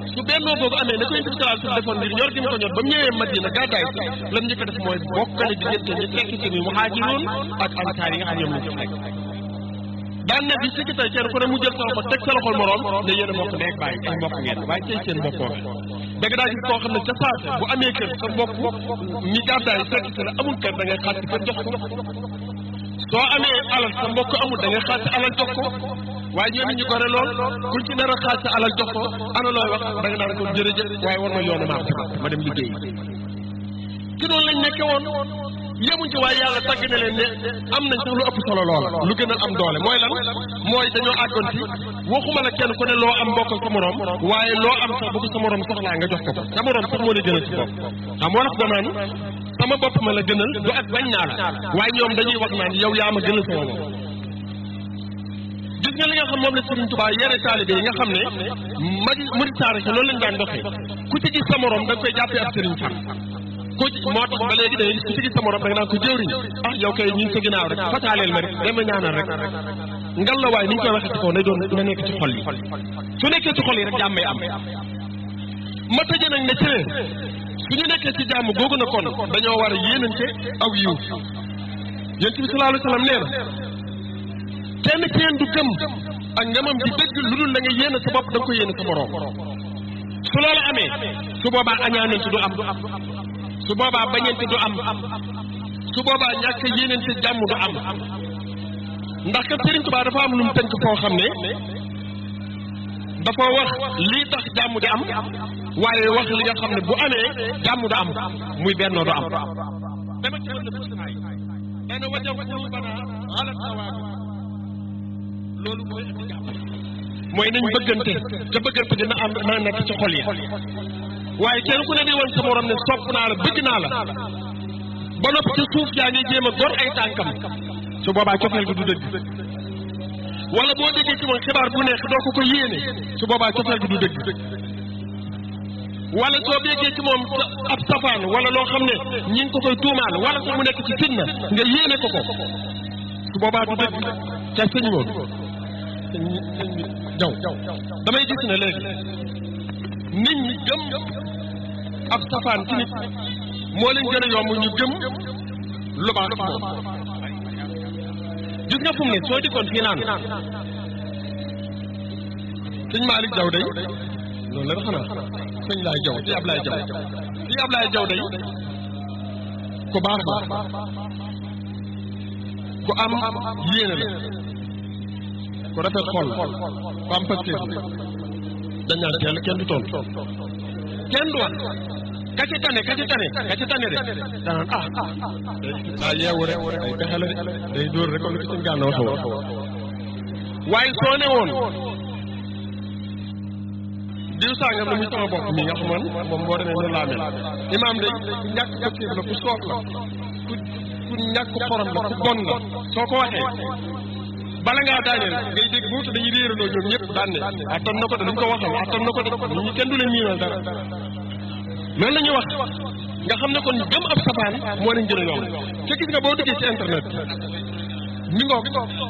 su bennoo boobu amee na ko yonent bi sallallahu alayhi wasallam defoon ngir ñor gi mu ko ñor ba mu ñëwee Madina gàddaay si lam njëkk a def mooy bokkale diggante ñi fekk si ni muhaajiroon ak ansaar yi nga xam ñoom lañ ci fekk daan na bi sikki tey kenn ku ne mu jël sa loxo teg sa loxol moroom ne yéen a mbokk nekk bàyyi ay mbokk ngeen waaye tey seen bokkoo dëgg daa gis koo xam ne ca saase bu amee kër sa mbokk mi gàddaay fekk si la amul kër da ngay xaar ci kër jox ko soo amee alal sa mbokk amul da ngay xaar ci alal jox ko waaye ñoom ñu gore lool kuñ ci nar a xaar sa alal jox ko ana looy wax da nga naan ko jërëjëf waaye war ma yoonu maa ma dem liggéey ci noonu lañ nekke woon yemuñ ci waaye yàlla tagg na leen ne am nañ sax lu ëpp solo loola lu gën a am doole mooy lan mooy dañoo àggoon ci waxuma la kenn ku ne loo am bokkal sa morom waaye loo am sax bu ko sa morom soxlaa nga jox ko ko sa morom sax moo la gënal ci bopp xam wolof danaan sama bopp ma la gënal du ak bañ naa la waaye ñoom dañuy wax naan yow yaa ma gënal sama bopp gis nga li nga xam moom la Serigne Touba yere taalibe yi nga xam ne magi murid taarix loolu lañ daan doxee ku ci gis sa morom da nga koy jàppee ab Serigne Fall ku ci moo tax ba léegi da ngay gis ku ci gis sa morom da nga naan ko jëwriñ ah yow kay ñu ngi sa ginnaaw rek fataaleel ma rek dama ñaanal rek ngal la waaye ni ñu koy waxee ci kaw nay doon na nekk ci xol yi su nekkee ci xol yi rek jàmmay am ma tëje nag ne ci leen su ñu nekkee ci jàmm googu na kon dañoo war a yéenante aw yiw yonent bi sallallahu alayhi wa sallam nee na kenn ci yéen du gëm ak ngamam di dëgg lu dul la nga yéene sa bopp da nga ko yéene sa moroom su loolu amee su boobaa añaanante du am su boobaa bañante du am su boobaa ñàkk yéenante jàmm du am ndax kat Serigne Touba dafa am lu mu tënk foo xam ne dafa wax lii tax jàmm di am waaye wax li nga xam ne bu amee jàmm du am muy bennoo du am dama ci wàllu fusnaay dana wajaw qulubana ala tawaabu loolu mooy indi jàmm mooy nañ bëggante te bëggante dina am na nekk ci xol yi waaye kenn ku ne di woon sa morom ne sopp naa la bëgg naa la ba noppi ci suuf yaa ngi jéem a gor ay tànkam su boobaa cofeel gi du dëgg wala boo déggee ci moom xibaar bu neex doo ko ko yéene su boobaa cofeel gi du dëgg wala soo déggee ci moom ab safaan wala loo xam ne ñi ngi ko koy tuumaal wala sax mu nekk ci fitna nga yéene ko ko su boobaa du dëgg ca sëñ moom sëñ sëñ jaw damay gis ne léegi nit ñi gëm ab safaan ci nit moo leen gën a yomb ñu gëm lu baax moom gis nga fu mu ne soo dikkoon fii naan sëñ Malick Jaw day loolu la xanaa sëñ Laay Jaw ci Ablaay Jaw ci Ablaay Jaw day ku baax la ku am yéene la ku rafet xol ku am pastéef dañ naan teel kenn du toll kenn du wax ka ci tane ka ci tane ka ci tane de danaan ah daa yeewu rek day pexe la de day dóor rek comme ni ko sëñ Gana waxe woon waaye soo ne woon diw sàngam la muy sama bopp mi nga xamoon moom boo demee noonu laa mel imaam day ku ñàkk pastéef la ku soof la ku ku ñàkk xorom la ku bon la soo ko waxee bala ngaa daaneel ngay dégg buutu dañuy réeraloo ñoom ñëpp daan ne attan na ko de duñ ko waxal attan na ko de nit ñi kenn du leen miinal dara loolu la ñuy wax nga xam ne kon gëm ab safaan moo leen gën a yomb te gis nga boo duggee ci internet mi ngoog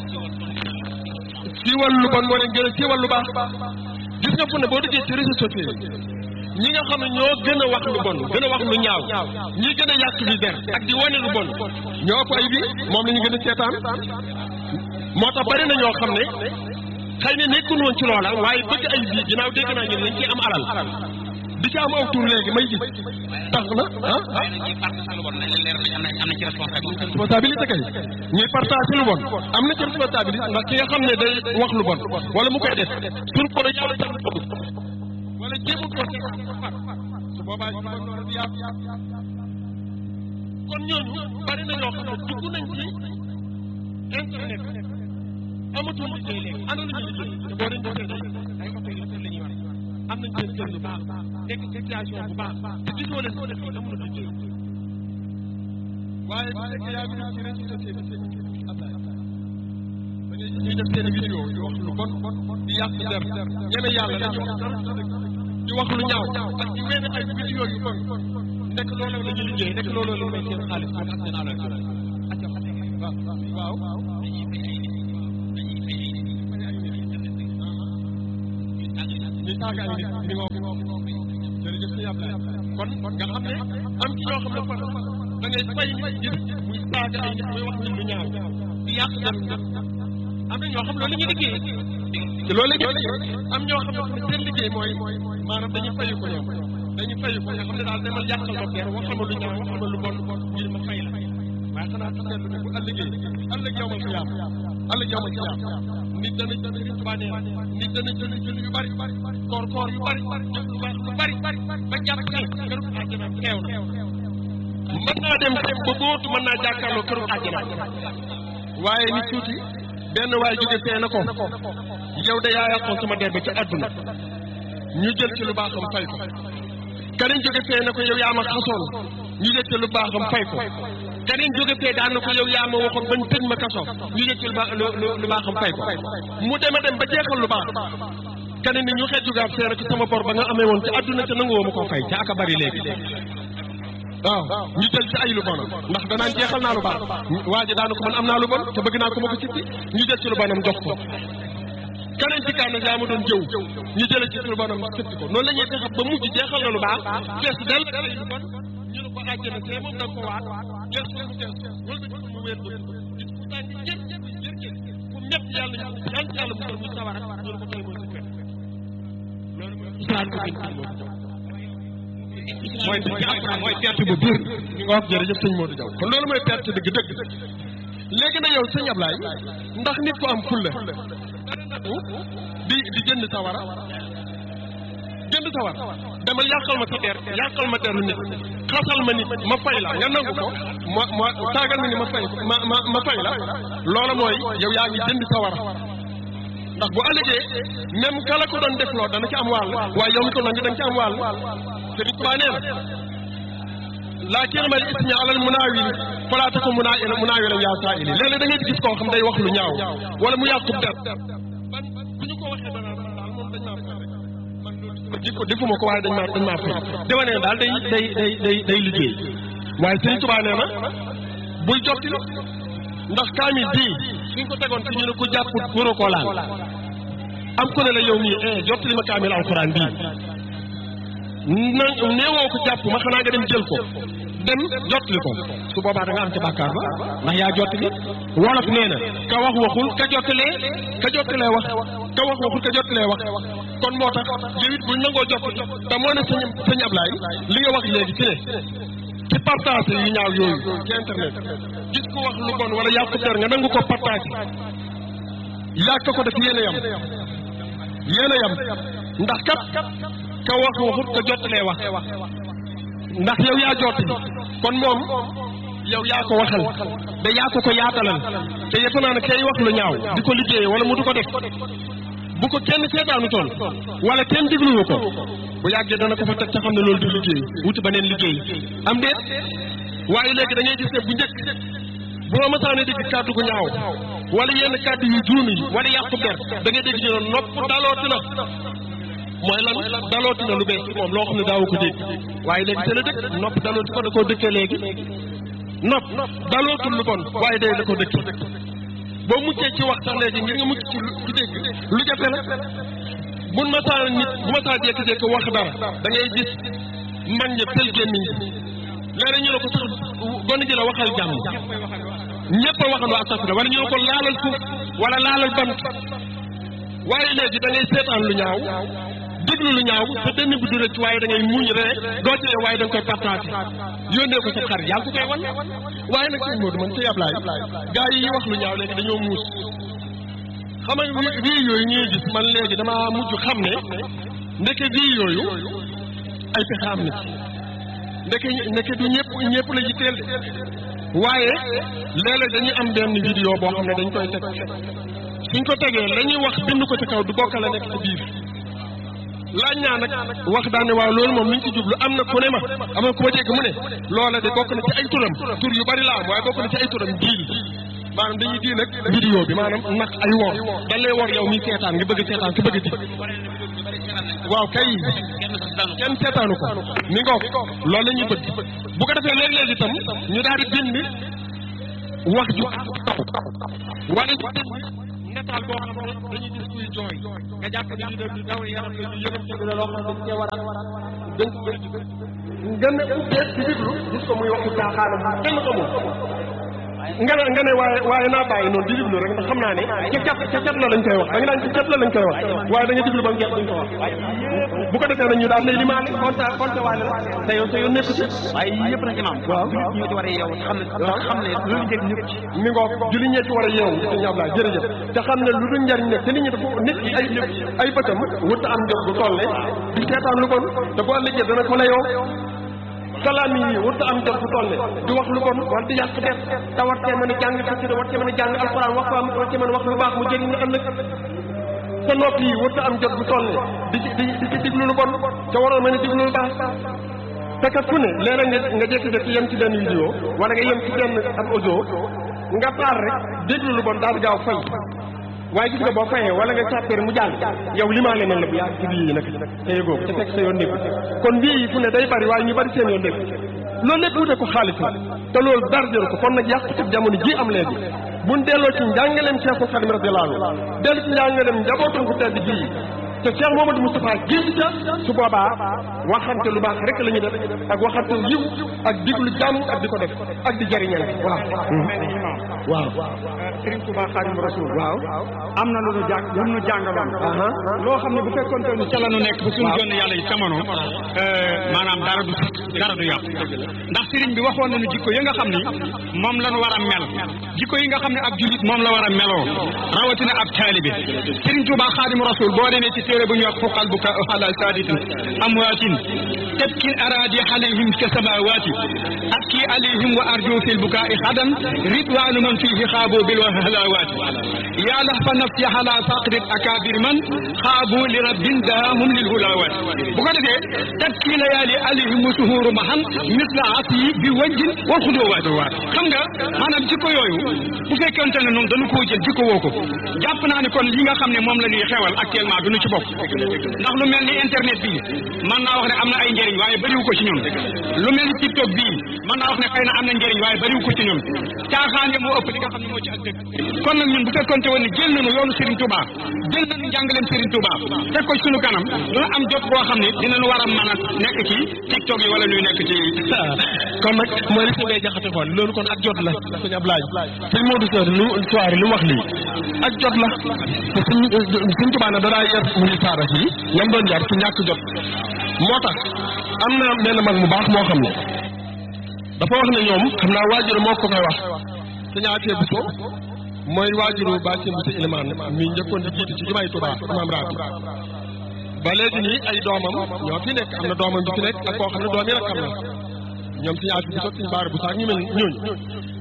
siiwal lu bon moo leen gën a siiwal lu baax gis nga fu ne boo duggee ci réseaux sociaux ñi nga xam ne ñoo gën a wax lu bon gën a wax lu ñaaw ñi gën a yàq bi der ak di wane lu bon ñoo ëpp ay bi moom la ñu gën a seetaan moo tax bari na ñoo xam ne xëy na nekkul woon ci loola waaye bëgg ay bii ginnaaw dégg naa ñun dañ ciy am alal di ci am aw tur léegi may gis tax na ah ah responsabilité kay ñuy partage lu bon am na ci responsabilité ndax ki nga xam ne day wax lu bon wala mu koy def sur ko la yàlla tax wala jéemul ko su boobaa kon ñooñu bari na ñoo xam ne dugg nañ ci internet amatul liggéey léegi ana la ñuy liggéey te boo leen gisee day ay oto yu rafet la ñuy war am nañ seen kër yu baax nekk situation bu baax te gisoo leen ko def yi amul liggéey waaye bu fekkee yaa ngi def ci réseaux sociaux bi Ablaye da ngay gis ñuy def seen vidéo di wax lu bon di yàq der ñeme yàlla la ñu di wax lu ñaaw ak di mel ay vidéo yu bon nekk loolu la ñuy liggéey nekk loolu la may seen xaalis ak seen alal waaw waaw ñu di saaga ay nit mi ngoo jërëjëf sëñ Ablaye kon nga xam ne am ci ñoo xam ne kon da ngay fay nit gis muy saaga ay nit muy wax nit lu ñaaw di yàq dem am na ñoo xam loolu la ñuy liggéey te loolu la ñuy liggéey am ñoo xam ne seen liggéey mooy maanaam dañuy fayu ko ñoom dañuy fayu ko nga xam ne daal demal yàqal ma peer waxal ma lu ñaaw waxal ma lu bon ngir ma fay la waaye xanaa su seetlu ne bu ëllëgee ëllëg yow ma ko yàq ëllëg yow ma ko yàq nit dana jël yu bari nit dana jël jël yu bari koor koor yu bari jëf lu baax lu bari ba jàpp ne këru àjjana teew na mën naa dem dem ba bootu mën naa jàkkaarloo këru àjjana waaye nit tuuti benn waay jóge fee na ko yow de yaa yàqoon sama der ba ci àdduna ñu jël ci lu baaxam fay ko keneen jóge fee na ko yow yaa ma xasoon ñu jël ci lu baaxam fay ko keneen jóge fee daan na ko yow yaa ma waxoon bañ tëj ma kaso ñu jël ci lu baax lu baaxam fay ko mu dema dem ba jeexal lu baax keneen ni ñu xeet jógaat fee na ko sama bor ba nga amee woon ci àdduna te nanguwoo ma koo fay ca aka bari léegi waaw ñu jël ci ay lu bon ndax danaan jeexal naa lu baax waa ji daanu ko man am naa lu bon te bëgg naa ko ma ko sippi ñu jël ci lu bonam jox ko keneen ci kaan yaa ma doon jëw ñu jële ci lu bonam sippi ko noonu la ñuy fexe ba mujj jeexal na lu baax fees del ay lu bon ñu ne ko àjjana see moom da nga ko waat fees ko mu fees wala ba mu wéer ba gis ku tànk jër jër jër jër ku ñett yàlla ñu yàlla ci yàlla musal muy sawara ñu ne ko tey mooy sa fet loolu mooy islam ko gën ci moom mooy mooy perte bu biir ñu nga wax jërëjëf sëñ Modou Diaw kon loolu mooy perte dëgg dëgg léegi na yow sëñ Ablaye ndax nit ko am fulla di di jënd sawara jënd sawara demal yàqal ma sa der yàqal ma deru nit xasal ma nit ma fay la nga nangu ko ma ma taagal ma ni ma fay ma ma ma fay la loola mooy yow yaa ngi jënd sawara ndax bu ëllëgee même kala ko doon def loo dana ci am wàll waaye yow mi ko nangu danga ci am wàll Sëriñ Tuubaa nee na laa kirmal ismi alal munaawil falaa takun munaawilan munaawilan yaa saa'ili léeg-léeg da ngay gis koo xam day wax lu ñaaw wala mu yàqub der ban bu ñu ko waxee dana daal moom dañ maa fay rek man loolu jikko defuma ko waaye dañ maa dañ maa fay dama ne daal day day day day day liggéey waaye Sëriñ Tuubaa nee na bul jotti ndax kaamil bii suñ ko tegoon fi ñu ne ko jàpput waroo koo laal am ku ne la yow mii eh jottali ma kaamil alxuraan bii na neewoo ko jàpp ma xanaa nga dem jël ko dem jottali ko su boobaa da nga am ca bàkkaar ba ndax yaa jottali wolof nee na ka wax waxul ka jottalee ka jottalee wax ka wax waxul ka jottalee wax kon moo tax yow it buñ nangoo jottali te moo ne sëñ sëñ Ablaye li nga wax léegi ci ne ci partage yu ñaaw yooyu ci internet gis ko wax lu bon wala yàqu der nga nangu ko partage yàq ko def yéen a yam yéen a yam ndax kat ka wax waxut ka jottalee wax ndax yow yaa jottali kon moom yow yaa ko waxal da yaa ko ko yaatalal te yëpp naa ne kay wax lu ñaaw di ko liggéeyee wala mu du ko def bu ko kenn seetaanu toon wala kenn digluwu ko bu yàggee dana ko fa teg ca xam ne loolu du liggéey wuti beneen liggéey am déet waaye léegi da ngay gis ne bu njëkk boo masaane dégg kàddu gu ñaaw wala yenn kàddu yu juum yi wala yàqu der da ngay dégg ñu ne nopp dalooti na mooy lan dalooti na lu bees ci moom loo xam ne daawu ko dégg waaye léegi te la dëkk nopp dalooti ko da koo dëkkee léegi nopp dalootul lu bon waaye day da ko dëkkee boo muccee ci wax sax léegi ngir nga mucc ci ci dégg lu jafe la bu masaa nit bu masaa jékki-jékki wax dara da ngay gis mag ña pël gémmiñ léeg ñu ne ko sax gone ji la waxal jàmm ñëpp a waxandoo astafurlah wala ñu ne ko laalal suuf wala laalal bant waaye léegi da ngay seetaan lu ñaaw déglu lu ñaaw sa dënn bi du rëcc waaye da ngay muñ ree doo ci waaye da nga koy partagé yónnee ko sa xarit yaa ngi ko koy wan waaye nag sëñ Modou man sëñ Ablaye gaa yi wax lu ñaaw léegi dañoo muus xam nga bii yooyu ñuy gis man léegi damaa mujj xam ne ndeke bii yooyu ay pexe am na ci ndeke ndeke du ñëpp ñëpp la ji teel de waaye léeg-léeg dañuy am benn vidéo boo xam ne dañ koy teg suñ ko tegee la ñuy wax bind ko ci kaw du bokk la nekk ci biir laaj naa nag wax daan ne waaw loolu moom mi ngi ci jublu am na ku ne ma am na ku ma dégg mu ne loola de bokk na ci ay turam tur yu bari la am waaye bokk na ci ay turam diil maanaam dañuy diil nag vidéo bi maanaam nag ay wor dañ lay wor yow mi seetaan nga bëgg seetaan ki bëgg di waaw kay kenn seetaanu ko mi ngoog loolu la ñuy bëgg bu ko defee léeg-léeg itam ñu daal di bind wax ju wala ñu bind nataal boo xam ne dañuy gis kuy jooy nga jàpp ne lii de lu daw yaram la ñu yënam te la loo xam ne dañ cee war a dañ ko nga ne ubbee di déglu gis ko muy waxu caaxaanam kenn xamul nga ne nga ne waaye waaye naa bàyyi noonu di déglu rek ndax xam naa ne ca cat ca cat la lañ koy wax da nga naan ca cat la lañ koy wax waaye da nga déglu ba mu jeex duñ ko wax bu ko defee nag ñu daal lay limaale compte compte waale la te yow te yow nekk ci waaye yii yëpp nag imaam waaw ñu ci war a yeewu xam ne xam ne lu njëriñ ñëpp ci mi ngoog julli ñee ci war a yeewu sëñ Ablaye jërëjëf te xam ne lu dul njariñ nekk te nit ñi dafa nit ki ay ay bëtam wut am jot bu toll ne di seetaan lu bon te bu ëllëgee dana ko layoo kalaam yi wut am jot bu toll ne di wax lu bon wala di yàq def te war cee mën a jàng xasida war cee mën a jàng alxuraan wax ko war cee mën a wax lu baax mu jëriñ la ëllëg sa nopp yi wut am jot bu toll ne di ci di di ci diglu lu bon te waroon mën a diglu lu baax te kat ku ne léeg-léeg nga nga jékki-jékki yem ci benn vidéo wala nga yem ci benn ab audio nga paar rek déglu lu bon daal gaaw fay waaye gis nga boo fayee wala nga sàppeer mu jàll yow limaale nañ la bu yaa ci bii yi nag te yëgoo te fekk sa yoon nekku kon bii yi fu ne day bari waaye ñu bari seen yoon nekku loolu lépp wute ko xaalis la te loolu dara jëru ko kon nag yàqu ci jamono ji am léegi buñ delloo ci njàngaleem Cheikh Khadim radiyallahu anhu dellu ci njàngaleem njabootam ku tedd bii te Cheikh Mamadou Moustapha génn ca su boobaa waxante lu baax rek la ñu def ak waxante yiw ak diglu jàmm ak di ko def ak di jariñal waaw waaw Sëriñ Tuubaa Xaadimu Rasuul waaw am na lu nu jàng lu nu jàngaloon loo xam ne bu fekkoon te ni ca la nu nekk ba suñu jonn yàlla yi jamono maanaam dara du dara du yàqu ndax sëriñ bi waxoon nañu jikko yi nga xam ni moom la nu war a mel jikko yi nga xam ne ab jullit moom la war a meloo rawatina ab taalibe Sëriñ Tuubaa Xaadimu Rasuul boo demee ci téere bu ñuy wax fuqal bu ka ala saaditin amwaatin tabkin araadi alayhim ka samawaati abki alayhim wa arju fil bukaai xadan ridwaanu man fiihi xaabu bil halawaati yaa lahfa nafsi ala faqrit akabir man xaabu li rabbin daahum lil hulawaati bu ko defee tabki layaali alayhim suhuuru mahan misla asi bi wajjin wal xudowaati xam nga maanaam jikko yooyu bu fekkente ne noonu dañu koo jël jikko woo ko jàpp naa ne kon li nga xam ne moom la ñuy xewal actuellement duñu ci bokk ndax lu mel ni internet bii mën naa wax ne am na ay njëriñ waaye bëriwu ko ci ñun lu mel ni tiktok bii mën naa wax ne xëy na am na njëriñ waaye bëriwu ko ci ñun caaxaan moo ëpp li nga xam ne moo ci ak dëgg kon nag ñun bu fekkonte woon ne jël nañu yoonu Serigne Touba jël nañu njàngaleem Serigne Touba teg ko ci suñu kanam dina am jot boo xam ne dinañu war a mën a nekk ci tiktok yi wala ñuy nekk ci kon nag mooy li sëñ jaxate xool loolu kon ak jot la sëñ Ablaye sëñ Modou Sow lu soirée lu mu wax lii ak jot la te suñ suñ tubaab nag danaa yar muy saara fii ñam doon yar ci ñàkk jot moo tax am na benn mag mu baax moo xam ne dafa wax ne ñoom xam naa waajur moo ko koy wax sëñ Afia Bousso mooy waajuru ba seen Bousso Ilimaan mi njëkkoon di jiite ci jumaay Tuubaa imaam rabi ba léegi nii ay doomam ñoo fi nekk am na doomam bi fi nekk ak koo xam ne doom yi rakkam la ñoom sëñ Afia Bousso sëñ Baara Bousso ak ñu mel ñooñu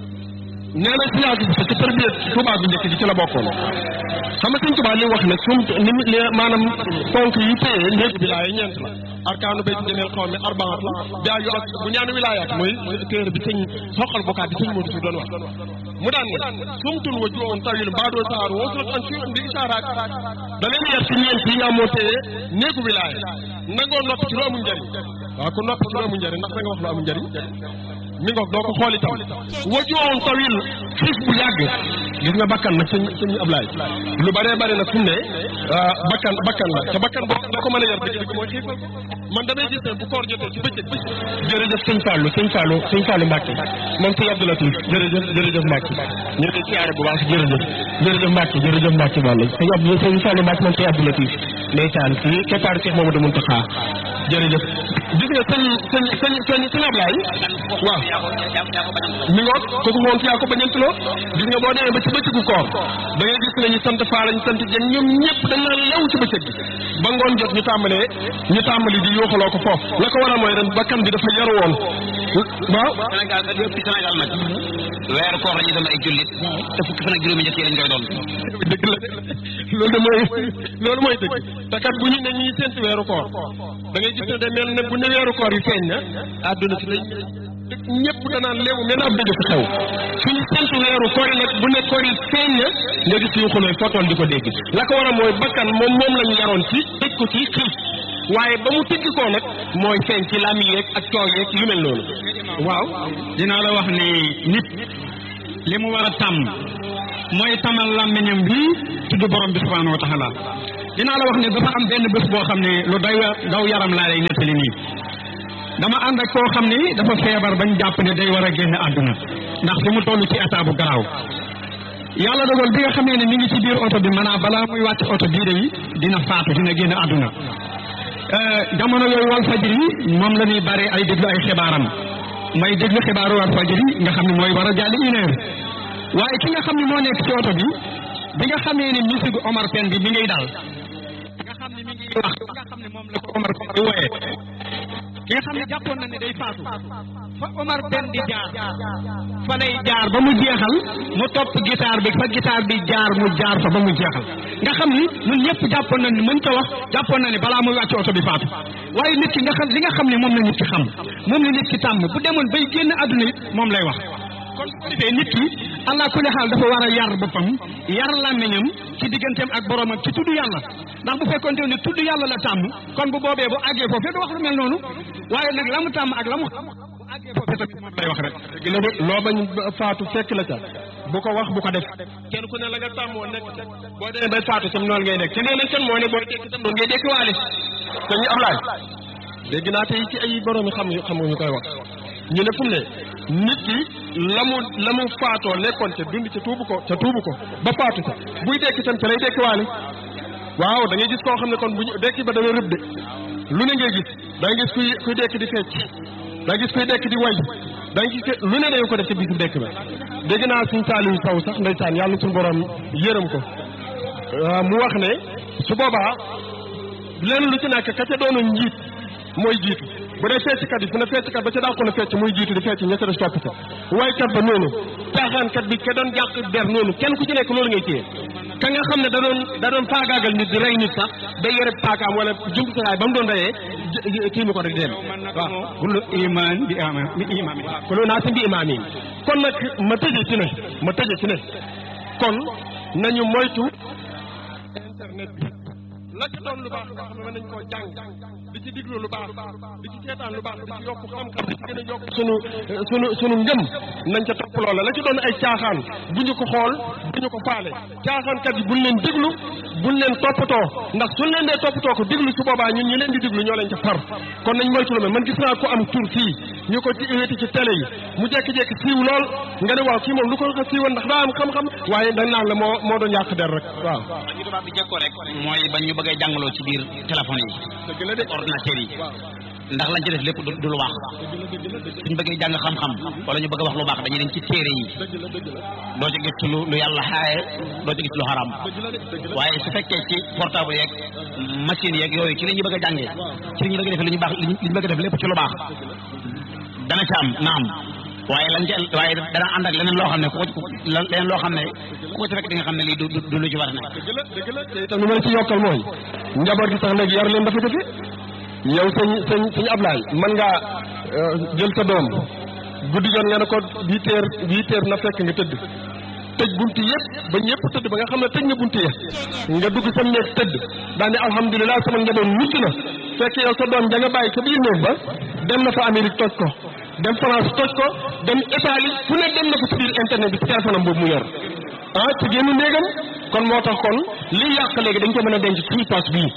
nee na sëñ Afia Bousso ci tarbiyat Tuubaa bu njëkk ji ci la bokkoon xam nga sëñ Tuubaa li wax ne sum ni li maanaam ponk yi téye néeg wilaaya ñeent la arkaanu bay jëmeel xaw mi arbaat la daa yu ak bu ñaanu wilaayaat mooy téere bi sëñ soqal bokkaat bi sëñ Modou si doon wax mu daan ne sumtun wa juwoon tawil mbaadoo saaru wasulat an fi bi isaaraat da leen yar ci ñeent yi nga moo téye néegu wilaaya nangoo noppi ci lu amul njëriñ waaw ku noppi ci lu amul njëriñ ndax da nga wax lu amul njëriñ mi ngoog doo ko xool itam wajuwoon tawil xiif bu yàgg gis nga bakkan nag sëñ sëñ Ablaye lu bëree bëri nag fu mu ne bakkan bakkan la te bakkan boo doo ko mën a yar dëgg dëgg mooy xiifal man damay gis ne bu koor jotee ci bëccëg bëccëg jërëjëf sëñ Fallou sëñ Fallou sëñ Fallou Mbacke moom sëñ Abdou Latif jërëjëf jërëjëf Mbacke ñu ngi siyaare bu baax jërëjëf jërëjëf Mbacke jërëjëf Mbacke Balla sëñ Abdou sëñ Fallou Mbacke moom sëñ Abdou Latif ndeysaan ci keppaaru Cheikh Mamadou Mountakha jërëjëf gis nga sëñ sëñ sëñ sëñ sëñ Ablaye waaw mi ngoog kooku moom yaa ko bañanteloo gis nga boo demee ba ci bëccëgu koor da ngay gis ne ñu sant faala ñu sant jën ñoom ñëpp dañ naan lew ci bëccëg bi ba ngoon jot ñu tàmbalee ñu tàmbali di yooxaloo ko foofu la ko waral mooy ren bakkan bi dafa yaru woon waaw Sénégal da yëpp ci Sénégal nag weeru koor la ñu doon ay jullit te fukki fan ak juróomi njëkk yi lañ koy doon dëgg la loolu de mooy loolu mooy dëgg te kat bu ñu ne ñuy séntu weeru koor da ngay gis ne de mel ne bu ne weeru koor yi feeñ na àdduna si lañ ñëpp danaan léewu mel ab dëgg fi xew suñu séntu weeru koor yi nag bu ne koor yi feeñ na nga gis yu xulooy footoon di ko dégg la ko war a mooy bakkan moom moom lañu yaroon ci tëj ko ci xiif waaye ba mu tëgg koo nag mooy feeñ ci lam yeeg ak coow yeeg yu mel noonu waaw dinaa la wax ni nit li mu war a tàmm mooy tamal làmmiñam bi tudd borom bi subhanahu wa taala dinaa la wax ne dafa am benn bés boo xam ne lu day daw yaram laa lay nettali nii dama ànd ak koo xam ne dafa feebar bañ jàpp ne day war a génn àdduna ndax fi mu toll ci état bu garaaw yàlla dogal bi nga xamee ne mi ngi ci biir oto bi maanaam balaa muy wàcc oto bii de dina faatu dina génn àdduna jamono yooyu wal fajri moom la ñuy bare ay déglu ay xibaaram may déglu xibaaru wal fajri nga xam ne mooy war a jàll une heure waaye ki nga xam ne moo nekk ci oto bi bi nga xamee ne musique Omar Pène bi mi ngay dal nga xam ne mi ngi wax nga xam ne moom la ko Omar Pène di wooyee ki nga xam ne jàppoon na ne day faatu fa Omar Pène di jaar fa lay jaar ba mu jeexal mu topp guitare bi fa guitare bi jaar mu jaar fa ba mu jeexal nga xam ni ñun ñëpp jàppoon na ni mën ko wax jàppoon na ne balaa muy wàcc oto bi faatu waaye nit ki nga xam li nga xam ne moom la nit ki xam moom la nit ki tàmm bu demoon bay génn àdduna it moom lay wax kon su ko defee nit ki allah kulli xaal dafa war a yar boppam yar làmmiñam ci digganteem ak boromam ci tudd yàlla ndax bu fekkonte ne tudd yàlla la tàmm kon bu boobee bu àggee foofee du wax lu mel noonu waaye nag la mu tàmm ak la mu xam bu àggee foofee tamit moom lay wax rek dëgg la de loo bañ faatu fekk la ca bu ko wax bu ko def kenn ku ne la nga tàmmoo nekk ca boo demee bay faatu sam noonu ngay nekk te nee nañ kan moo ne boo dekk tam noonu ngay dekk waale te ñu am laaj dégg naa tey ci ay borom yi xam xam nga ñu koy wax ñu ne fu mu ne nit ki la mu la mu faatoo nekkoon ca dund ca tuubu ko ca tuubu ko ba faatu ca buy dekki tam ca lay dekki waale waaw da ngay gis koo xam ne kon bu ñu dekki ba dana rëb de lu ne ngay gis da ngay gis kuy kuy dekk di fecc da ngay gis kuy dekk di way da ngay gis lu ne dañu ko def ca bisu dekk ba dégg naa suñ Saliou Sow sax ndeysaan yàlla suñu borom yërëm ko mu wax ne su boobaa lenn lu ci nekk ka ca doonoon njiit mooy jiitu bu dee fecckat yi fu ne fecckat ba ca daa ko na fecc muy jiitu di fecc ña ca des topp ca waykat ba noonu caaxaankat bi ka doon jàq der noonu kenn ku ci nekk loolu ngay téye ka nga xam ne da doon da doon faagaagal nit di rey nit sax day yore paakaam wala jumtukaay ba mu doon reyee kii mi ko rek di dem waaw kullu iman bi iman bi iman kullu naasin bi imaam yi kon nag ma tëje ci ne ma tëje ci ne kon nañu moytu internet bi la ci doon lu baax nga xam ne mën nañ koo jàng di ci diglu lu baax di ci seetaan lu baax di ci yokk xam-xam di ci gën a yokk sunu sunu sunu ngëm nañ ca topp loola la ci doon ay caaxaan bu ñu ko xool bu ñu ko faale caaxaankat yi buñ leen diglu buñ leen toppatoo ndax suñ leen dee toppatoo ko diglu su boobaa ñun ñi leen di diglu ñoo leen ca far kon nañ moytu lu mel man gis naa ko am tur fii ñu ko ci wéeti ci télé yi mu jekki-jekki siiw lool nga ne waaw kii moom lu ko ko siiwoon ndax daa am xam-xam waaye dañ naan la moo moo doon yàq der rek waaw ñu tubaab bi jekkoo rek mooy bañ ñu bëggee jàngaloo ci biir téléphone yi dëgg la de ordinateur yi ndax lañ ci def lépp du lu baax suñ bëggee jàng xam-xam wala ñu bëgg a wax lu baax dañuy dem ci téere yi doo ci gis lu lu yàlla xaaye doo ci gis lu xaram waaye su fekkee ci portable yeeg machine yeeg yooyu ci la ñu bëgg a jàngee ci la ñu bëgg a defee li ñu baax li ñu bëgg a def lépp ci lu baax dana ci am naam waaye lañ ci waaye dana ànd ak leneen loo xam ne ku ko leneen loo xam ne ku ko ci fekk di nga xam ne lii du du lu ci war a nekk dëgg la dëgg la te itam li ma la ci yokkal mooy njaboot gi sax léegi yar leen dafa jafe yow sëñ sëñ sëñ Ablaye mën ngaa jël sa doom guddi yoon nga ne ko huit heures huit heures na fekk nga tëdd tëj buntu yëpp ba ñëpp tëdd ba nga xam ne tëj na buntu ya nga dugg sa néeg tëdd daal ne alhamdulilah sama njaboot mucc na fekk yow sa doom ja nga bàyyi sa biir néeg ba dem na fa Amérique toj ko dem France toj ko dem Italie fu ne dem na ko ci biir internet bi ci téléphone am boobu mu yor ah ci génn néegam kon moo tax kon li yàq léegi dañ ko mën a denc suñu pass bii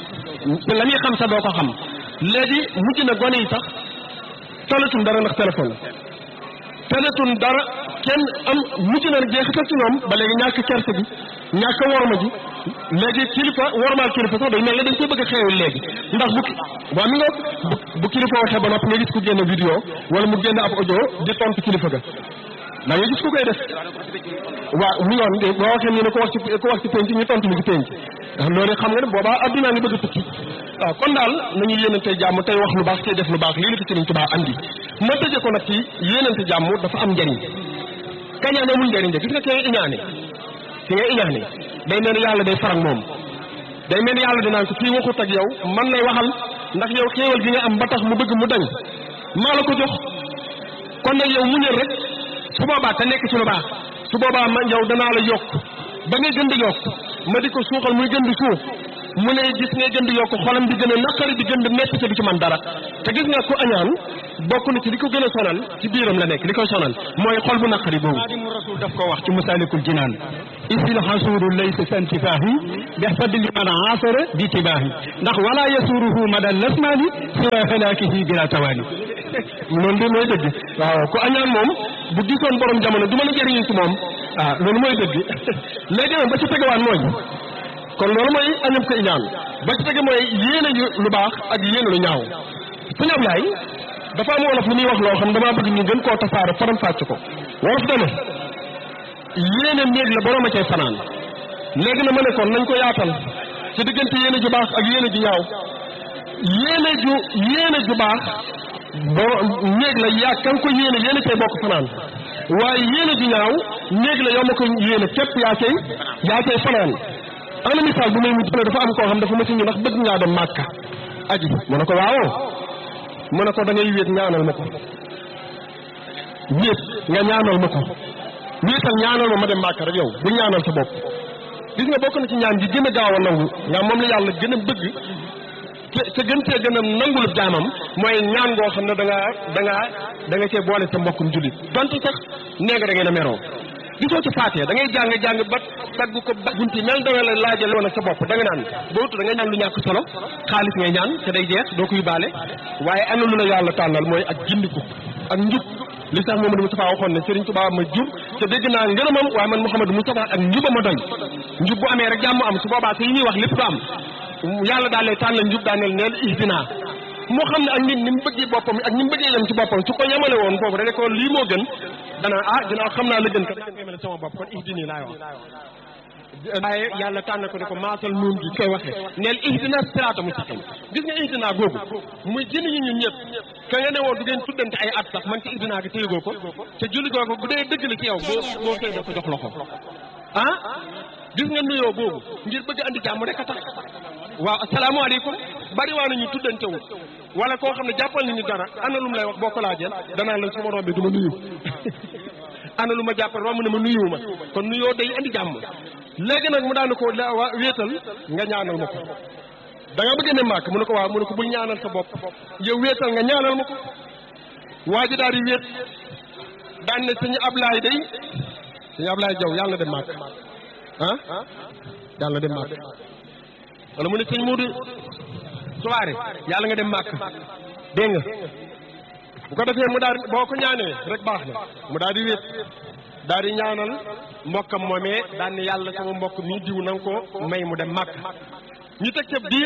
te la ñuy xam sax doo ko xam léegi mujj na gone yi sax talatul dara ndax téléphone talatul dara kenn am mujj na jeexital ci ñoom ba léegi ñàkk kerse gi ñàkk worma ji léegi kilifa wormaal kilifa sax day mel ne dañ ko bëgg a xeewul léegi ndax bu ki waaw mi nga bu kilifa waxee ba noppi nga gis ku génne vidéo wala mu génne ab audio di tontu kilifa ga da nga gis ku koy def waaw mi ngoon boo waxee ñu ne ko wax ci ko wax ci penc ñu tontu mi ci penc loolu xam nga ne boobaa addunaa ngi bëgg a tukki waaw kon daal nañu yéenante jàmm tey wax lu baax tey def lu baax lii la fi Sëriñ Tuubaa andi ma tëje ko nag ci yéenante jàmm dafa am njariñ kañaan amul njariñ de gis nga kay iñaane ki nga iñaane day mel ni yàlla day farag moom day mel ni yàlla dinaan ko kii waxut ak yow man lay waxal ndax yow xéewal gi nga am ba tax mu bëgg mu dañ maa la ko jox kon nag yow muñal rek su boobaa te nekk ci lu baax su boobaa ma yow danaa la yokk ba ngay gën di yokk ma di ko suuxal muy gën di suux mu ne gis ngay gën di yokk xolam di gën a naqari di gën di metti te du ci man dara te gis nga ko añaan bokk na ci li ko gën a sonal ci biiram la nekk li koy sonal mooy xol bu naqari boobu xaadimu rasul daf ko wax ci masalikul jinaan isil xasuuru laysa santifaahi bi fadli man asara bi tibaahi ndax wala yasuruhu madal lasmaani siwa halaakihi bila tawaani loolu de mooy dëgg waaw ku añaan moom bu gisoon borom jamono du mën a jëriñu ci moom ah loolu mooy dëgg léegi nag ba ci tegawaat mooy kon loolu mooy añam ko iñaan ba ci tege mooy yéene ju lu baax ak yéene lu ñaaw su ñab yaay dafa am wolof lu muy wax loo xam damaa bëgg ñu gën koo tasaare faram fàcc ko wolof dane yéene néeg la borom a cay fanaan léegi na ma ne kon nañ ko yaatal ci diggante yéene ju baax ak yéene ju ñaaw yéene ju yéene ju baax boo néeg la yaa kan ko yéene yéene cay bokk fanaan waaye yéene ju ñaaw néeg la yow ma ko yéene képp yaa cay yaa cay fanaan ana misaal bu may mujj ne dafa am koo xam dafa mësi ñu ndax bëgg ngaa dem màkka aji mu ne ko waawoo mu ne ko da ngay wéet ñaanal ma ko wéet nga ñaanal ma ko wéetal ñaanal ma ma dem màkka rek yow bu ñaanal sa bopp gis nga bokk na ci ñaan gi gën a gaaw a nangu ñaa moom la yàlla gën a bëgg te te gën cee gën a nangul jaamam mooy ñaan ngoo xam ne da ngaa da ngaa da nga cee boole sa mbokkum jullit donte sax nee nga da ngeen a meroo gisoo ci faatee da ngay jàng jàng ba tagg ko ba bunti mel da nga la laajal woon ak sa bopp da nga naan bootu da ngay ñaan lu ñàkk solo xaalis ngay ñaan te day jeex doo ko yóbbaale waaye am na lu la yàlla tànnal mooy ak gindiku ak njub li sax Mouhamadou Moustapha waxoon ne Serigne Touba ma jub te dégg naa ngërëmam waaye man Mouhamadou Moustapha ak njuba ma doy njub bu amee rek jàmm am su boobaa te yi ñuy wax lépp du am yàlla daal lay tànnal njub daaneel neel ihdina moo xam ne ak nit ni mu bëggee boppam ak ni mu bëggee yem ci boppam su ko yemale woon foofu da ne ko lii moo gën dana ah ginnaaw xam naa la gën kat dañ koy yemale sama bopp kon ihdini laay wax waaye yàlla tànn ko ne ko maasal nuun gi koy waxee neel ihdina siraata mustaqim gis nga ihdina googu muy jënd ñu ñun ñëpp ka nga ne woon du ngeen tuddante ay at sax man ci ihdina gi téyegoo ko te julli googu bu dee dëgg la ci yow boo boo koy def ko jox loxo ah gis nga nuyoo boobu ngir bëgg andi jàmm rek a tax waaw asalaamaaleykum bari waa nañu tuddante wu wala koo xam ne jàppal nañu dara ana lu mu lay wax boo ko laajeel danaa la su ma rombee du ma nuyu ana lu ma jàppal romb ne ma nuyu ma kon nuyoo day andi jàmm léegi nag mu daan ko la waa wéetal nga ñaanal ma ko da nga bëgg ne màkk mu ne ko waaw mu ne ko bul ñaanal sa bopp yow wéetal nga ñaanal ma ko waa ji daal di wéet daan ne sëñ Ablaay day sëñ Ablaay Jaw yàlla na dem màkk ah yàlla na dem màkk wala mu ne sëñ Moodu soirée yàlla nga dem màkk dégg nga bu ko defee mu daal boo ko ñaanee rek baax na mu daal di wéet daal di ñaanal mbokkam moomee daan ne yàlla sama mbokk mi diw na nga ko may mu dem màkk ñu teg ca biir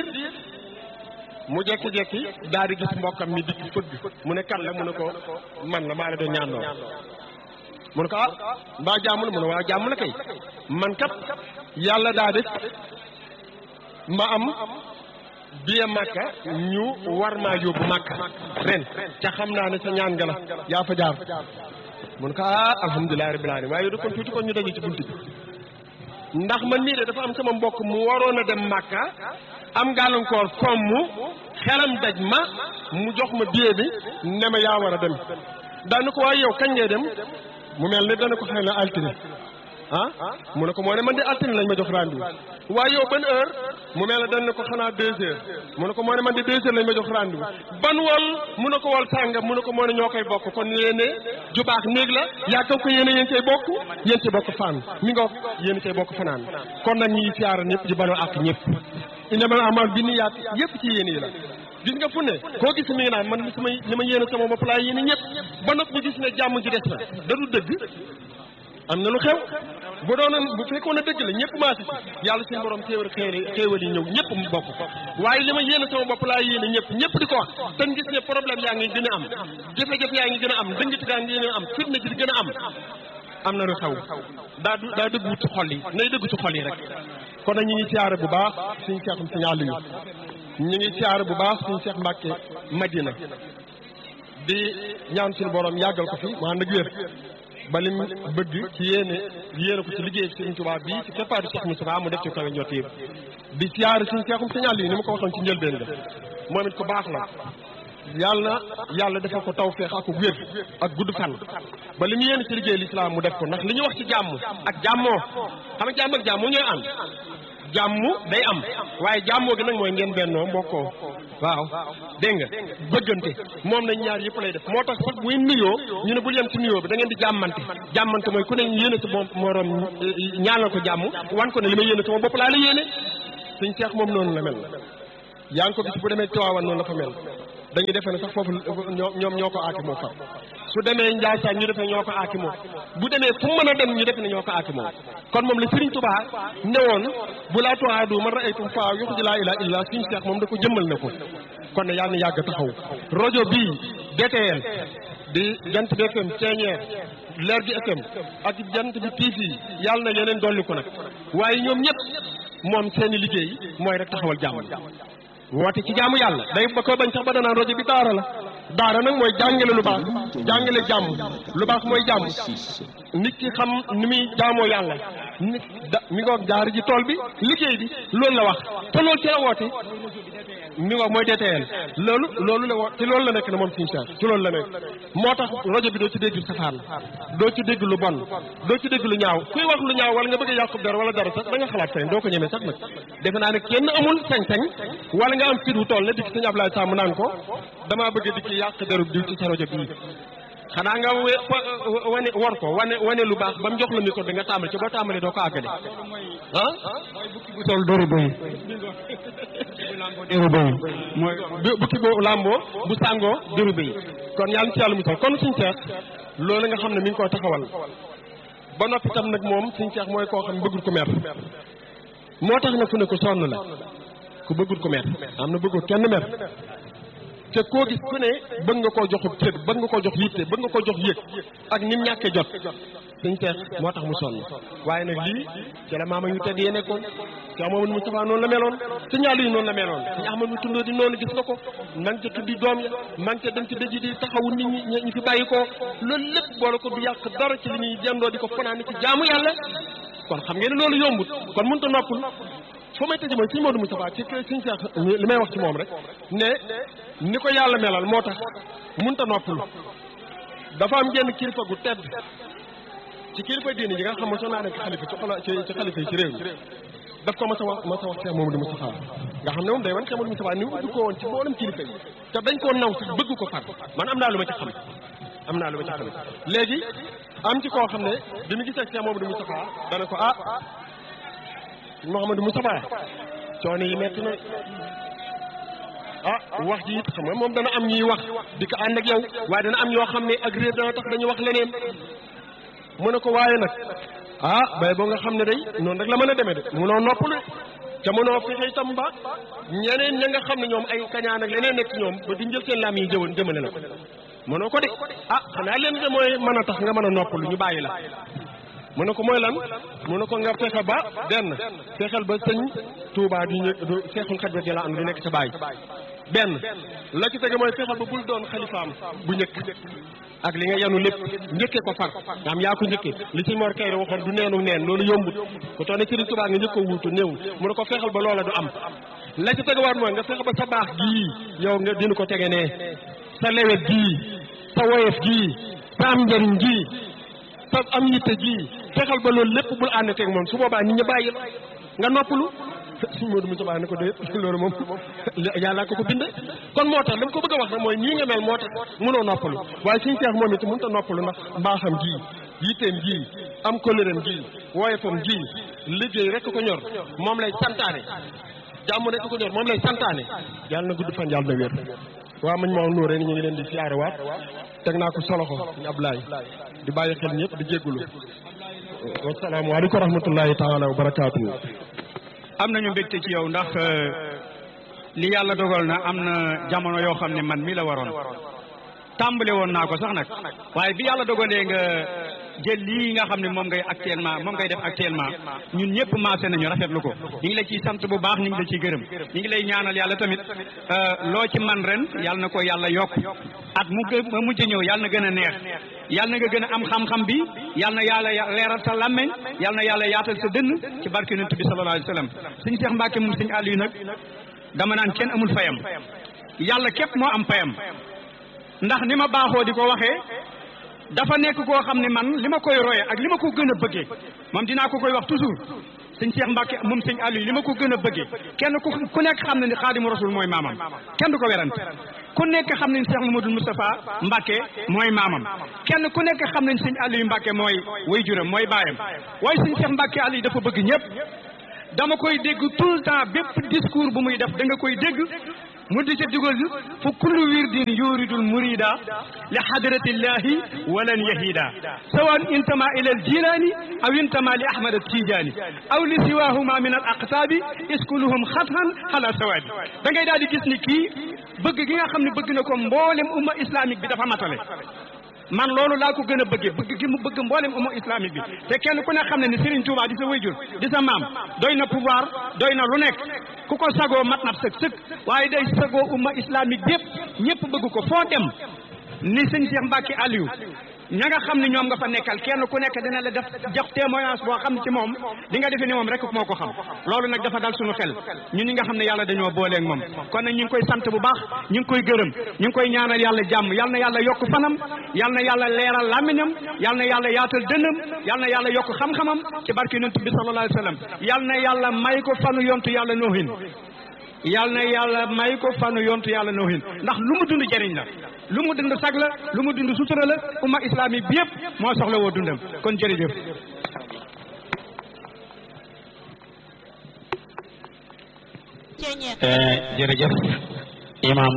mu jekki-jekki daal di gis mbokkam mi dikk fëgg mu ne kan la mu ne ko man la maa la doon ñaan lool mu ne ko ah mbaa jàmm la mu ne waaw jàmm la kay man kat yàlla daa def ma am biye màkka ñu war maa yóbbu màkka ren ca xam naa ne sa ñaan nga la yaa fa jaar mun ko ah alhamdulilah rabbil alamin waaye du kon tuuti kon ñu daje ci bunt bi ndax man mii de dafa am sama mbokk mu waroon a dem màkka am gàllankoor fomm mu xelam daj ma mu jox ma biye bi ne ma yaa war a dem daanu ko waaye yow kañ ngay dem mu mel ne dana ko xëy na altine ah mu ne ko moo ne man de altine lañ ma jox rendez-vous waaye yow ban heure mu mel ne dañ ne ko xanaa deux heures mu ne ko moo ne man de deux heures lañ ma jox rendez-vous ban wol mu ne ko wol sàngam mu ne ko moo ne ñoo koy bokk kon yéene ju baax néeg la yaakaar ko yéene yéen cay bokk yéen cay bokk fan mi ngoog yéen cay bokk fanaan kon nag ñi siyaara ñëpp di banoo ak ñëpp innamal a'maalu binniyaat yëpp ci yéene yi la gis nga fu ne koo gis mi ngi naan man li sama li ma yéene sama bopp laa yéene ñëpp ba noppi ñu gis ne jàmm ji des na da du dëgg am na lu xew bu doonoon bu fekkoon ne dëgg la ñëpp maasi ci yàlla suñu borom xéewal xéewal yi ñëw ñëpp mu bokk waaye li ma yéene sama bopp laa yéene ñëpp ñëpp di ko wax te ñu gis ne problème yaa ngi gën a am jafe-jafe yaa ngi gën a am dëngati gaa ngi gën a am fitna ji di gën a am am na lu xew daa du daa dëggu ci xol yi nay dëggu ci xol yi rek kon nag ñu ngi siyaare bu baax suñu seexum suñu àll yi ñu ngi siyaare bu baax suñu seex Mbàkke Madina di ñaan suñu borom yàggal ko fi mu ànd ak wér ba lim bëgg ci yéene yéene ko ci liggéey Sëriñ Tuubaa bii ci keppaaru Cheikh Moustapha mu def ci kawe ñoo téeb di siyaare suñu seexum suñu àll yi ni ma ko waxoon ci njëlbeen ga moom it ko baax la yàlla na yàlla defal ko tawfeex ak wér ak gudd fan ba li mu yéene ci liggéey lislaam mu def ko ndax li ñu wax ci jàmm ak jàmmoo xam nga jàmm ak jàmmoo ñooy ànd jàmm day am waaye jàmmoo gi nag mooy ngeen bennoo mbokkoo waaw dégg nga bëggante moom nañ ñaar yëpp lay def moo tax sax bu nuyoo ñu ne bul yem ci nuyoo bi da ngeen di jàmmante jàmmante mooy ku ne yéene sa moom moroom ñaanal ko jàmm wan ko ne li may yéene sama bopp laa la yéene suñ seex moom noonu la mel yaa ngi ko gis bu demee Tiwaawan noonu la fa mel dañuy defe ne sax foofu ñoom ñoo ko aaki moo far su demee Njaasaan ñu defee ñoo ko aaki moo bu demee fu mën a dem ñu defe ne ñoo ko aaki moo kon moom la Sëriñ Tuubaa newoon bu laa tuwaadu man ra'aytum faa yuxji laa ilaaha illa suñu seex moom da ko jëmmal na ko kon ne yàlla na yàgg taxaw rajo bii DTL di jant bi FM ceeñeer leer gi FM ak jant bi TV yàlla na yeneen dolli ko nag waaye ñoom ñëpp moom seeni liggéey mooy rek taxawal jàmm woote ci jaamu yàlla day ba ko bañ sax ba danaan rajo bi daara la daara nag mooy jàngale lu baax jàngale jàmm lu baax mooy jàmm nit ki xam ni muy jaamoo yàlla nit da mi ngoog jaar ji tool bi liggéey bi loolu la wax te loolu ci la woote mi ngoog mooy DTL loolu loolu la woo ci loolu la nekk na moom suñu Cheikh ci loolu la nekk moo tax rajo bi doo ci dégg safaan doo ci dégg lu bon doo ci dégg lu ñaaw kuy wax lu ñaaw wala nga bëgg a yàqub dara wala dara sax da nga xalaat feneen doo ko ñemee sax nag defe naa ne kenn amul sañ-sañ wala nga am fit wu toll la dikk sëñ Ablaye Samb naan ko damaa bëgg a dikk yàq derub diw ci sa rajo bii xanaa nga we wane war ko wane wane lu baax ba mu jox la micro bi nga tàmbali ci boo tàmbalee doo ko àggale ah bu sol dóoru bëy dóoru bëy mooy bukki boo làmboo bu sàngoo dóoru bëy kon yàlla ci yàlla musal kon suñu seex loolu nga xam ne mi ngi koo taxawal ba noppi tam nag moom suñu seex mooy koo xam ne bëggul ko mer moo tax nag fu ne ko sonn la ku bëggul ko mer am na bëggul kenn mer te koo gis ku ne bëgg nga koo joxub cër bëgg nga koo jox yitte bëgg nga koo jox yëg ak nim ñàkkee jot suñ seex moo tax mu sonn waaye nag lii ci la maama ñu tedd yee nekkoon si Amadou Moustapha noonu la meloon si ñaalu yi noonu la meloon si Ahmadu mu tundoo di noonu gis nga ko man ca tuddi doom ya man ca dem ci dëj di taxawu nit ñi ñi fi bàyyi ko loolu lépp boole ko du yàq dara ci li ñuy jëndoo di ko fanaan ci jaamu yàlla kon xam ngeen ne loolu yombut kon mënut a noppul foo may tëjee mooy suñu Modou Moustapha ci suñu seex li may wax ci moom rek ne ni ko yàlla melal moo tax mënut a noppul dafa am genn kilifa gu tedd ci kilifa diini yi nga xam ne soo naa nekk xalifa ci xola ci ci xalifa yi ci réew mi daf ko mas a wax mas a wax Cheikh Mamadou Moustapha nga xam ne moom day wan Cheikh Mamadou Moustapha ni mu ubbi ko woon ci mboolem kilifa yi te dañ koo naw sax bëgg ko far man am naa lu ma ci xam am naa lu ma ci xam léegi am ci koo xam ne bi mu gisee Cheikh Mamadou Moustapha dana ko ah Mouhamadou Moustapha coono yi metti na ah wax ji it xam nga moom dana am ñuy wax di ko ànd ak yow waaye dana am ñoo xam ne ak réer dana tax dañuy wax leneen mu ne ko waaye nag ah bay boo nga xam ne day noonu rek la mën a demee de munoo noppalu te mënoo fexe itam ba ñeneen ña nga xam ne ñoom ay kañaan ak leneen nekk ñoom ba di njël seen laam yi jëwoon jëmale la ko mënoo ko de ah xanaa leen de mooy mën a tax nga mën a noppalu ñu bàyyi la mu ne ko mooy lan mu ne ko nga fexe ba benn fexeel ba sëñ Touba du ñë du seexul xaj ba di la am du nekk sa baay benn la ci tege mooy fexeel ba bul doon xalifaam bu njëkk ak li nga yanu lépp njëkkee ko far nga am yaa ko njëkkee li ci Mor Kayre waxoon du neenu neen loolu yombut ku toog ne Sëriñ Touba nga njëkk ko wuutu néewul mu ne ko fexeel ba loola du am la ci tegewaat mooy nga fexe ba sa baax gii yow nga dina ko tege nee sa lewet gii sa woyof gii sa am njëriñ gii sa am yitte gii fexeel ba loolu lépp bul ànd teeg moom su boobaa nit ñi bàyyi nga noppalu suñu Modou Moussa ne ko déet loolu moom yàlla ko ko bind kon moo tax li mu ko bëgg a wax nag mooy nii nga mel moo tax mënoo noppalu waaye suñu seex moom it mënut a noppalu ndax mbaaxam gii yitteem gii am koléram gii woyefam gii liggéey rek ko ñor moom lay santaane jàmm rek ko ñor moom lay santaane yàlla na gudd fan yàlla na wér waa mañ moo nuuree ni ñu ngi leen di siyaare waat teg naa ko soloxo ñu Ablaay di bàyyi xel ñëpp di jéggulu wasalaamaaleykum wa rahmatullahi taala wa barakaatu am nañu mbégte ci yow ndax li yàlla dogal na am na jamono yoo xam ne man mi la waroon tàmbale woon naa ko sax nag waaye bi yàlla dogalee nga jël lii nga xam ne moom ngay actuellement moom ngay def actuellement ñun ñëpp maase nañu rafetlu ko ñu ngi la ciy sant bu baax ñu ngi la ciy gërëm ñu ngi lay ñaanal yàlla tamit loo ci man ren yàlla na ko yàlla yokk at mu gë mu mujj ñëw yàlla na gën a neex yàlla na nga gën a am xam-xam bi yàlla na yàlla leeral sa làmmeñ yàlla na yàlla yaatal sa dënn ci barke yonent bi sallallahu alayhi wa sallam suñu Seex Mbàkke moom suñu àll yi nag dama naan kenn amul fayam yàlla képp moo am fayam ndax ni ma baaxoo di ko waxee dafa nekk koo xam ne man li ma koy roye ak li ma ko gën a bëggee moom dinaa ko koy wax toujours sëñ Cheikh Mbacke moom sëñ Aliou li ma ko gën a bëggee kenn ku ku nekk xam na ni xaadimu rasul mooy maamam kenn du ko werante ku nekk xam nañ Cheikh Mamadou Moustapha Mbacke mooy maamam kenn ku nekk xam nañ sëñ Aliou Mbacke mooy way juram mooy baayam waaye sëñ Cheikh Mbacke Aliou dafa bëgg ñëpp dama koy dégg tout le temps bépp discours bu muy def da nga koy dégg mu di ca dugal fu kullu wirdin yuridul murida li hadratillahi walan yahida sawan intama ila al jilani aw intama li ahmad al tijani aw li siwahuma min al aqtabi iskuluhum xathan ala sawadi da ngay daal di gis ni kii bëgg gi nga xam ne bëgg na ko mboolem umma islamique bi dafa matale man loolu laa ko gën a bëggee bëgg gi mu bëgg mboolem umma islamique bi te kenn ku ne xam ne ni Serigne Touba di sa wayjur di sa maam doy na pouvoir doy na lu nekk ku ko sagoo mat na sëg sëg waaye day sagoo umma islamique bi yëpp ñëpp bëgg ko foo dem ni sëñ Cheikh Mbacke Aliou ña nga xam ne ñoom nga fa nekkal kenn ku nekk dina la def jox témoignage boo xam ci moom di nga defee ni moom rek moo ko xam loolu nag dafa dal suñu xel ñun ñi nga xam ne yàlla dañoo booleeg moom kon nag ñu ngi koy sant bu baax ñu ngi koy gërëm ñu ngi koy ñaanal yàlla jàmm yal na yàlla yokk fanam yal na yàlla leeral làmmiñam yal na yàlla yaatal dënnam yal na yàlla yokk xam-xamam ci barke yonent bi sallallahu alayhi wa sallam yal na yàlla may ko fanu yontu yàlla noohin yal na yàlla may ko fanu yontu yàlla noohin ndax lu mu dund jëriñ la lu mu dund sag la lu mu dund sutura la umma islamique bi yëpp moo soxla woo dundam kon jërëjëf jërëjëf imam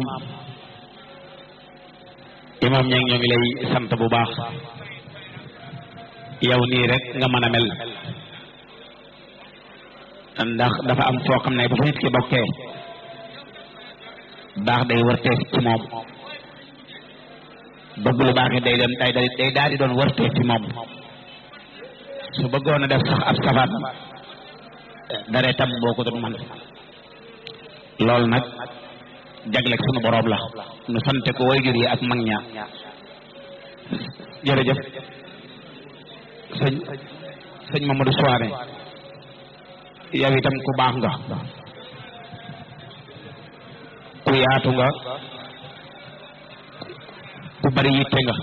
imam ña ngi ñoo ngi lay sant bu baax yow nii rek nga mën a mel ndax dafa am foo xam ne bu fa nit ki bokkee baax day wërteef ci moom bëgg lu baax it day doon day day daal di doon wërteef ci moom su bëggoon a def sax ab safaan daree tam boo ko doon man loolu nag jagleeg sunu boroom la nu sante ko wayjur yi ak mag ña jërëjëf sëñ sëñ Mamadou Souare yow itam ku baax nga ku yaatu nga ku bari yitte nga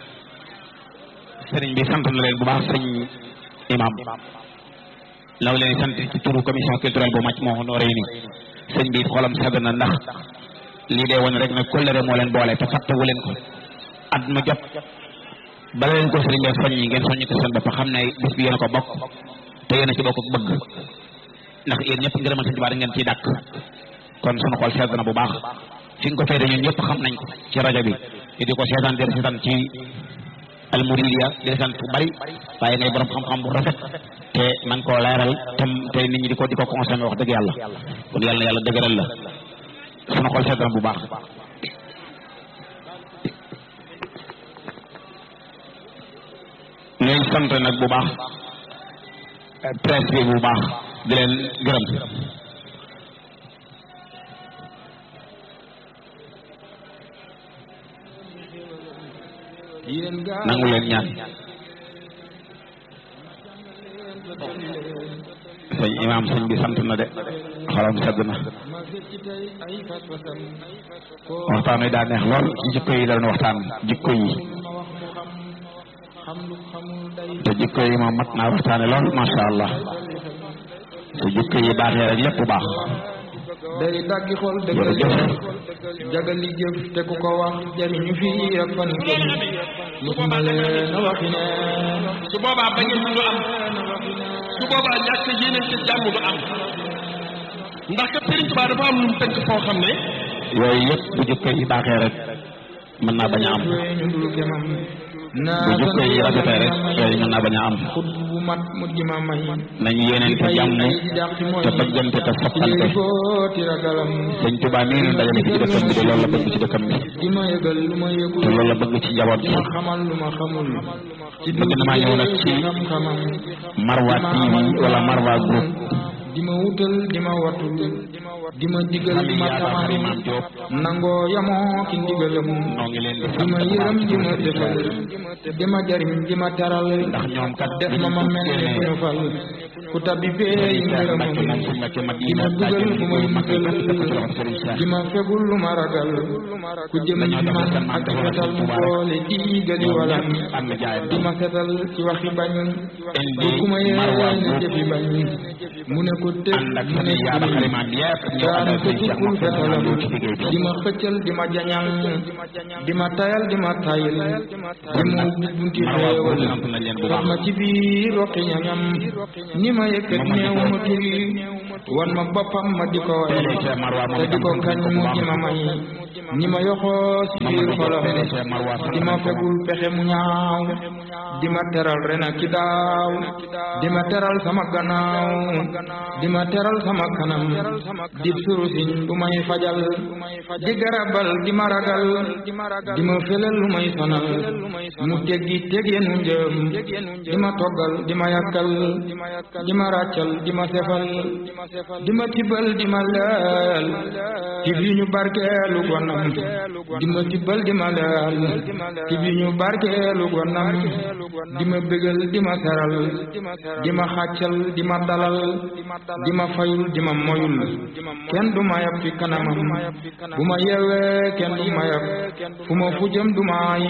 sëriñ bi sant na leen bu baax sëñ imam law leen sant ci turu commission culturelle bu màcc moo noo rëy ni sëñ bi xolam sedd na ndax lii dee woon rek ne kóllëre moo leen boole te fàttewu leen ko at mu jot bala leen ko sëriñ bee soññi ngeen soññi ko seen bopp xam ne bis bi yéen a ko bokk te yéen a ci bokk bëgg ndax yéen ñëpp ngërëmal sëñ Tuubaa da ngeen ciy dàkk kon sunu xol sedd na bu baax fi nga ko fay ñun ñëpp xam nañ ko ci rajo bi di ko seetaan di seetaan ci almuridiya di seetaan fu bari waaye ngay borom xam-xam bu rafet te man koo leeral te te nit ñi di ko di ko consommé wax dëgg yàlla kon yàlla na yàlla dëgëral la sunu xol sedd na bu baax ñooy sant nag bu baax presse bi bu baax di leen gërëm nangu leen ñaan sëñ imaam sëñ bi sant na de xolam sedd na waxtaan wi daa neex lool ci jikko yi la doon waxtaan jikko yi te jikko yi moom mat naa waxtaane lool masha allah te jikko yi baaxee rek lépp baax day daggi xol dëggal jagali jëf te ku ko wax jariñu fii ak fan këm musuma leen waxi neen su boobaa ba ngeen du am su boobaa ñàkk yéeneen ci jàmm du am ndax kat Sëriñ Tuubaa dafa am lu mu tënk foo xam ne yooyu yëpp bu jikko yi baaxee rek mën naa bañ a am ñu dul kemam bu jikko yi rafetee rek yooyu mën naa bañ a am xut bu mat mu di ma may nañu yéeneente jàmm te bëggante te soppante footi ragalam sëñ Tuubaa mii nu dajale fi ci dëkkam bi de loolu la bëgg ci dëkkam bi di ma yëgal lu ma yëgul te loolu la bëgg ci njaboot ma bi xamal lu ma xamul ci bëgg na maa ñëw nag ci xam-xamam Marwa TV wala Marwa group di ma wutal di ma watul di ma digal di ma Yaakaar tamal Imam Diop nangoo yamoo ci ndigalam noo ngi leen di di sant ma bu baax yërëm di ma ci defal di ma jariñ di ma taral ndax ñoom kat def ma ma mel ni ku ñu fal ku tabbi feey ngërëmam di ma dugal fu may musal di ma fegul lu ma ragal ku jëm ci man ak fetal mu boole diigali walam di ma setal ci waxi bañ bu ku ma yéene jëfi bañ mu ne ko tëb mu ne ko daana ko tukkul fetalam di ma xëccal di ma jañal di ma tayal di ma tayil di ma ubbi bunti xeewal wax ma ci biir roqi ñañam ni ma yëkkat neew ma turi wan ma boppam ma di ko way te di ko kañ mu di ma may ni ma yoxoo si biir xolam di ma fegul pexe mu ñaaw di ma teral ren ak ki daaw di ma teral sama gannaaw di ma teral sama kanam dib surusiñ bu may fajal di garabal di ma ragal di ma felal lu may sonal mu teggi teggeenu njëm di ma toggal di ma yàkkal di ma ràccal di ma sefal di ma tibbal di ma leel tib yi ñu barkeelu gonam di ma tibbal di ma leel tib yi ñu barkeelu gonam di ma bégal di ma seral di ma xàccal di ma dalal di ma fayul di ma moyul kenn du ma yab fi kanamam bu ma yeewee kenn du ma yab fu ma fu jëm du ma